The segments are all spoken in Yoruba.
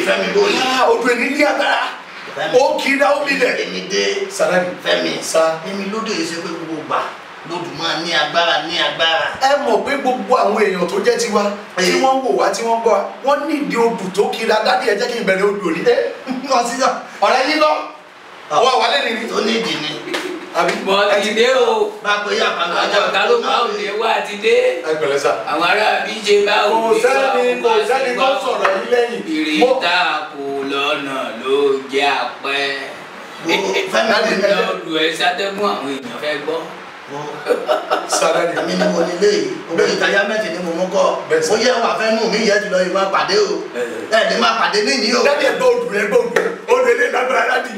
fẹ́mi bóyá Ah, odò èní ní agbára ó kí dá ó milẹ̀. èmi dé sàrẹ́nì fẹ́mi Sá. èmi lóde yìí ṣe pé gbogbo gbà lódù máa ní agbára ní agbára ẹ mọ̀ pé gbogbo àwọn èèyàn tó jẹ́ tiwa tí wọ́n ń wò wá tí wọ́n ń gbọ́ wa wọ́n ní ìdí odò tó kiri adádé ẹ jẹ́ kí n bẹ̀rẹ̀ odò ní. ẹ wọ́n ti yàn ọ̀rẹ́ yín lọ wọ́n wà lẹ́nu ní. tó ní ìdí ni àbí mọ ti dé o bá a pé yà pàlọ́ àjọ ọ̀gá ló máa ń lè wá ti dé ẹ pẹ̀lẹ́ sà. àwọn ará bíjẹ bá kò òde sẹ́ni kò sẹ́ni tó sọ̀rọ̀ yín lẹ́yìn. Mo- ìrìntà kò lọ́nà ló jẹ́ àpẹ́ fẹ́mi Dáàdi, ló ẹ- lọ́dún ẹ sátẹ́gùn àwọn èèyàn fẹ́ gbọ́. sàrẹ́nì àmì ni mo nílé yìí owó ìtajà mẹ́tì ni mo mú kọ́ Bẹ́ẹ̀ sà. ó yẹ wà fẹ́ nù mí yẹ jùlọ yìí máa pàdé o ẹ̀ ní máa pàdé níyì o dáàdi ẹ gbọ́ odò ẹ gbọ́ odò odò ilé lágbára dáàdi.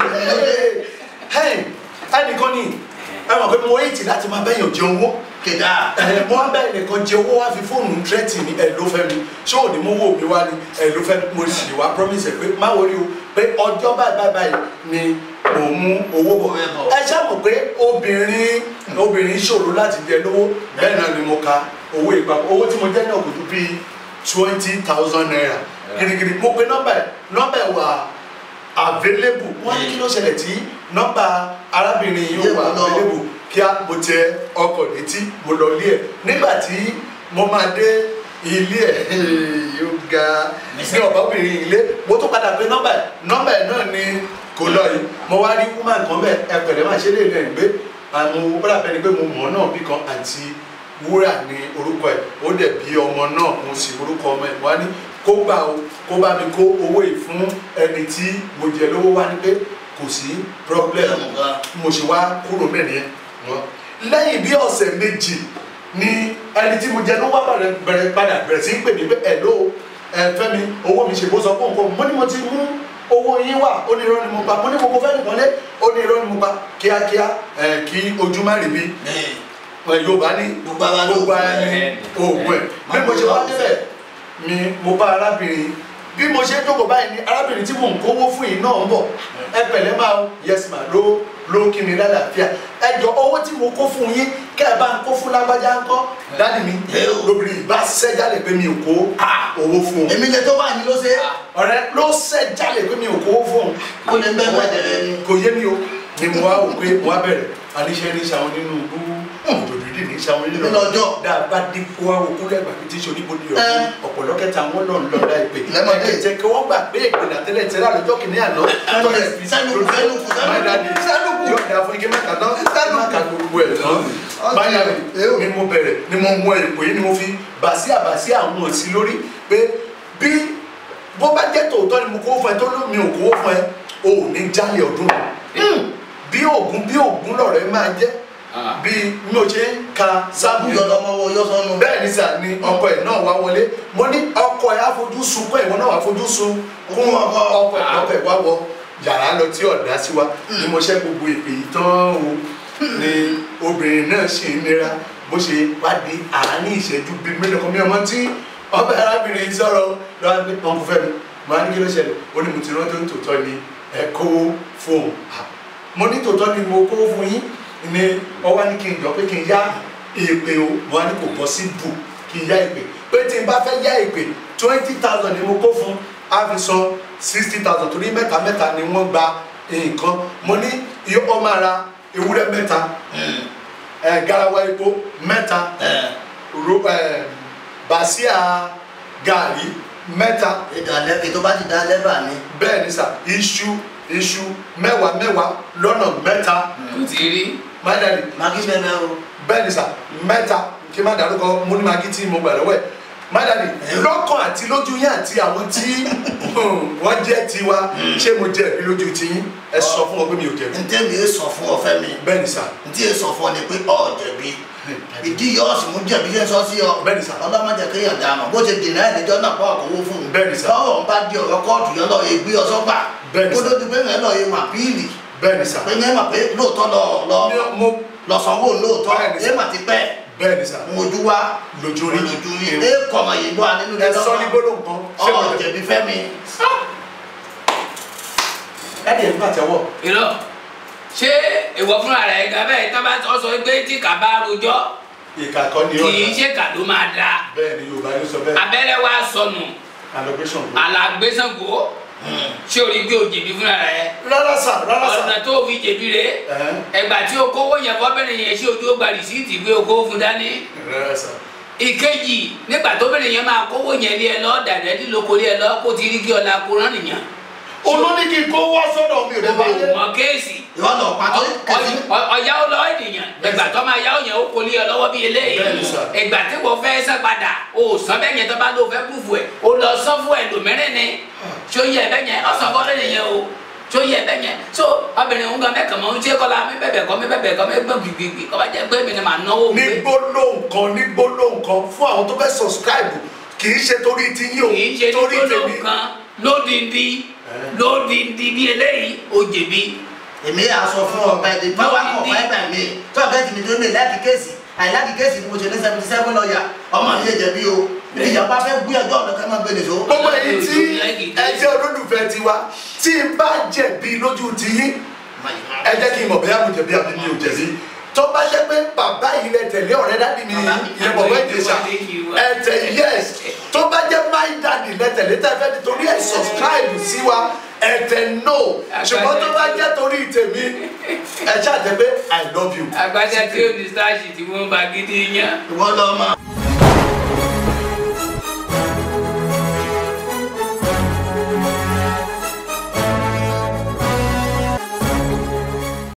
Hey, ẹnìkan ni ẹ mọ̀ pé mo èyí láti máa bẹ́yàn jẹ owó. kìdá ẹ mo wá bẹ́ẹ̀ nìkan jẹ owó wá fi fóònù tírẹ́tì ní ẹ ló fẹ́ mi ṣé òní mo wò mí wá ní ẹ ló fẹ́ mo sì wá promise ẹ pé má wọlé o pé ọjọ́ báyìí báyìí báyìí ni mò ń mú owó bọ̀ Owó ẹ bọ̀. ẹ ṣá mọ̀ pé obìnrin obìnrin ṣòro láti jẹ lówó bẹ́ẹ̀ náà ni mo ka owó ìpapọ̀ owó tí mo jẹ́ náà kò tó bíi twenty thousand naira girigiri mo pe nọ́mbà ẹ̀ nọ́mbà ẹ̀ wà available wọ́n ní kí ló ṣẹlẹ̀ tí nọ́mbà arábìnrin yìí ó wà Yóò lọ. available kí á mo tẹ ọkọ̀ létí mo lọ ilé ẹ̀ nígbà tí mo máa dé ilé ẹ̀ yóò ga ní ọ̀bọ̀bìnrin ilé mo tún padà pé nọ́mbà ẹ̀ nọ́mbà ẹ̀ náà ni kò lọ yìí mo wá rí woman kan bẹ́ẹ̀ ẹ pẹ̀lẹ́ máa ṣe lè rẹ̀ gbé àwọn bọ́dà bẹ́ẹ̀ ni pé mo mọ̀ ọ́ náà bí kan àti wúrà ní orúkọ ẹ̀ ó dẹ̀ bí ọmọ náà mo sì orúkọ ọmọ ẹ̀ wá ní kó gbà ó kó bá mi kó owó yìí fún ẹni tí mo jẹ lówó wá ní pé kò sí problem mo ṣe wá kúrò mẹ́rin yẹn wọn. lẹ́yìn bí ọ̀sẹ̀ méjì ni ẹni tí mo jẹ ló wá bẹ̀rẹ̀ bẹ̀rẹ̀ padà bẹ̀rẹ̀ sí í pè mí pé ẹ̀ ló ẹ fẹ́ mi owó mi ṣe bó sọ fún nǹkan mo ní mo ti mú owó yín wà ó ní irọ́ ni mo pa mo ní mo kò fẹ́ nìkan lé ó ní irọ́ ni mo pa kíákíá ẹ kí ojú má rí bí ẹ Yorùbá ní Gbogbo ara ló gbogbo ara ní oògùn ẹ̀ bí mo ṣe wá débẹ̀ ni mo bá arábìnrin bí mo ṣe jókòó báyìí ni arábìnrin tí mò ń kówó fún yìí náà ń bọ̀ ẹ pẹ̀lẹ́ máa o yes ma ló ló kí mi lálàáfíà ẹ jọ owó tí mo kó fún yín kẹ́ ẹ bá ń kó fún lágbájá ńkọ́ dáàdì mi lóbìnrin ìbá ṣẹ́ jálè pé mi ò kó owó fún un èmi lè tó bá ní ló ṣe ọ̀rẹ́ ló ṣẹ́ jálè pé mi ò kó owó fún un ó lè bẹ́ẹ̀ bá jẹrẹ ni kò yé mi o ni mo wá wò pé mo wá bẹ̀rẹ̀ aníṣẹ́ ní sàwọn nínú bú òdòdó ní sàwọn nínú Nínú ọjọ́. dáadáa dé kó wá wò kúlẹ̀ gbàgbé tí sọ níbo ni Ẹ. ọ̀rọ̀ ọ̀pọ̀lọ́ kẹta wọn lọ lọ láì pé Lẹ́mọ̀dé. ẹ̀ jẹ́ kí wọ́n gbà pé ìpìlẹ̀ àtẹ́lẹ̀ tẹ́lẹ̀ àlọ́jọ́ kìíní àná tọ́lẹ̀ fi Sẹ́nukù, sẹ́nukù, sẹ́nukù. máa dàdí Sẹ́nukù. yóò dà fún ike mẹ́ta náà má ka gbogbo ẹ̀ tán Ọtí. máa dàbí Ew. ni mo bẹ̀rẹ̀ ni mo mú èpò yìí ni mo fi bàsí àbàsí àwọn òsì lórí pé bí bó bá jẹ́ tòótọ́ ni mo kó fún ẹ tó ló mi ò kó fún ẹ o ò ní jálè ọdún bí ògún bí ògún lọ̀rẹ́ máa jẹ́ bí mi ò ṣe ń ka sábù yọ lọmọ wo yọ sọnù bẹ́ẹ̀ ni sà ni ọkọ ẹ̀ náà wá wọlé mo ní ọkọ ẹ̀ àfojú sun kọ́ ìwọ náà wà fojú sun kún ọkọ ọkọ ẹ̀ ọkọ ẹ̀ wá wọ yàrá lọ tí ọ̀dà sí wa ni mo ṣe gbogbo ìpè yìí tán o ni obìnrin náà ṣì ń nira bó ṣe wá di àárín ìṣẹ́jú bíi mélòó kan mi ọmọ tí ọbẹ̀ arábìnrin sọ̀rọ̀ lọ́wọ́ pé ọkùnrin fẹ́ mi mo á ní kí ló ṣẹlẹ̀ ó ní mo ti rántí ohun tòótọ́ ni ẹ kówó fóun mo ní tòótọ́ ni mo kówó fún yín ni ọwọ́ ní kí n jọ pé kí n yá èpè o mo á ní kò bọ́ sí bù kí n yá èpè pé tí n bá fẹ́ yá èpè twenty thousand ni mo kó fún á fi san sixty thousand torí mẹ́ta mẹ́ta ni wọ́n gba nǹkan mo ní iye ọmọ ara ewúrẹ́ mẹ́ta ẹ̀ garawa epo mẹ́ta ro ẹ̀ bàṣíà gàrí mẹ́ta ìdàlẹ́ ètò bá ti dá lẹ́bà ni bẹ́ẹ̀ ni sà iṣu iṣu mẹ́wàá mẹ́wàá lọ́nà mẹ́ta kò tí rí mádàlì magi bẹ́ẹ̀ o bẹ́ẹ̀ ni sà mẹ́ta kí n má dárúkọ mo ní magi tí mo gbà lọ́wọ́ ẹ̀ mádàlì lọ́kàn àti lójú yín àti àwọn tí wọ́n jẹ́ tiwa ṣé mo jẹ̀bi lójú tiyín ẹ sọ fún wọn pé mi ò jẹ̀bi ntẹ́mi yé sọ fún ọ fẹ́ mi bẹ́ẹ̀ ni sà ntí yé sọ fún ọ ni pé ọ jẹ̀bi ìdí yọ ọ sì mú jẹ̀bi yẹn sọ sí ọ Bẹ́ẹ̀ ni sà. ọlọ́mọdé kéèyàn dà mọ̀ bó ṣe dènà ẹ̀dẹ́jọ́ náà pọ̀ ọ̀kọ̀wé fún un Bẹ́ẹ̀ ni sà. báwo ń bá di ọ̀rọ̀ kóòtù yẹn lọ yẹ gbé ọ sọ́gbà Bẹ́ẹ̀ ni kó sà. tó di pé yẹn lọ yẹ mà píìlì bẹ́ẹ̀ ni sà pé yẹn mà pé lóòótọ́ lọ lọ Ní- mo lọ sanwó lóòótọ́ Bẹ́ẹ̀ ni sà. yẹn mà ti pẹ́ bẹ́ẹ̀ ni sà mojú wa lójú rí lójú rí ẹ kọ̀mọ̀ yìí lọ́wọ́ nínú ẹ sọ ní gbólóhùn kan ṣé mo ọ jẹ̀bi jẹ̀bi fẹ́ mi ẹ dẹ̀ ń pàtẹ́wọ́ irọ́ ṣé ìwọ fúnra rẹ̀ ga bẹ́ẹ̀ tó bá sọ pé tí kà bá rojọ́ ìkà kan ni kì í ọ̀nà ṣe kà ló máa da bẹ́ẹ̀ ni Yorùbá ló sọ bẹ́ẹ̀ abẹ́rẹ́ wa sọnù allocation ló alàgbésàngó ṣé o rí pé o jẹ̀bi fúnra rẹ rárá sà rárá sà ọ̀nà tó o fi jẹ̀bi rẹ Ẹ̀hẹ́n. ẹgbà tí o kówó yẹn fọ́bìnrin yẹn ṣé ojú ó gba rìsíìtì pé o kówó fún dání rárá sà ìkejì nígbà tóbìnrin yẹn máa kówó yẹn lé ẹ lọ dàdẹ́ líloko lé ẹ lọ kó ti rí kí ọ̀la kó rán nìyẹn olóní kí n kó wá sọ́dọ̀ mi ò dé bá yé mọ kéèsì ìwọ lọ pàtó kẹsì ọ̀yá ó lọ ènìyàn ìgbà tó máa yá òyìn ó kò lé ọ lọ́wọ́ bí eléyìí Bẹ́ẹ̀ni sà. ìgbà tí wọ́n fẹ́ sẹ́ padà o sọ bẹ́ẹ̀ yẹn tó bá ló fẹ́ kúfù ẹ̀ o lọ sọ fún ẹlòmíràn ni tó yẹ bẹ́ẹ̀ yẹn ọ̀sán fọ́lẹ́ nìyẹn o tó yẹ bẹ́ẹ̀ yẹn so obìnrin òun gan mẹ́kàn mọ́ ń ṣe kọ́la mi bẹ̀bẹ̀ kọ́ mi bẹ̀bẹ̀ kọ́ mi gbọ́ gbìgbìgbì kọ́ bá jẹ́ pé mi ni màá náwó ní mi gbólóhùn kan ní gbólóhùn kan fún àwọn tó fẹ́ subscribe kì í ṣe torí ti yín o kì í ṣe ní torí gbólóhùn tèmi kan lódìndí lódìndí bí eléyìí o jẹ̀bi èmi yà sọ fún ọgbà èdè power of fibre mi tó ọgbà èdè mi tó ní láti kéèsì àìláti kéèsì mo ṣe ní seventy seven lọ́ọ̀yà ọmọ mi yé jẹ̀bi o ìjọba fẹ́ gbé ẹjọ́ ọ̀dọ́ ká máa gbé nìṣó. gbogbo èyí tí ẹ jẹ́ olólùfẹ́ tiwa tí n bá jẹ̀bi lójú ti yín ẹ jẹ́ kí n mọ̀ bẹ́ẹ̀ mo jẹ̀bi àbí mi ò jẹ̀bi tó bá jẹ́ pé bàbá yìí lẹ tẹ̀lé ọ̀rẹ́ dádì mi Bàbá mi. ìyẹn bọ̀bọ̀ ìdèṣà ẹ tẹ̀ yes tó bá jẹ́ my daddy lẹ tẹ̀lé tẹ̀fẹ́ nítorí ẹ̀ subscribe sí wa ẹ tẹ̀ no ṣùgbọ́n tó bá jẹ́ torí tèmi ẹ ṣáà jẹ́ pé i love you. agbájá tí ó ní sáàṣì tí wọ́n bá gidi yàn. ìwọ lọ máa.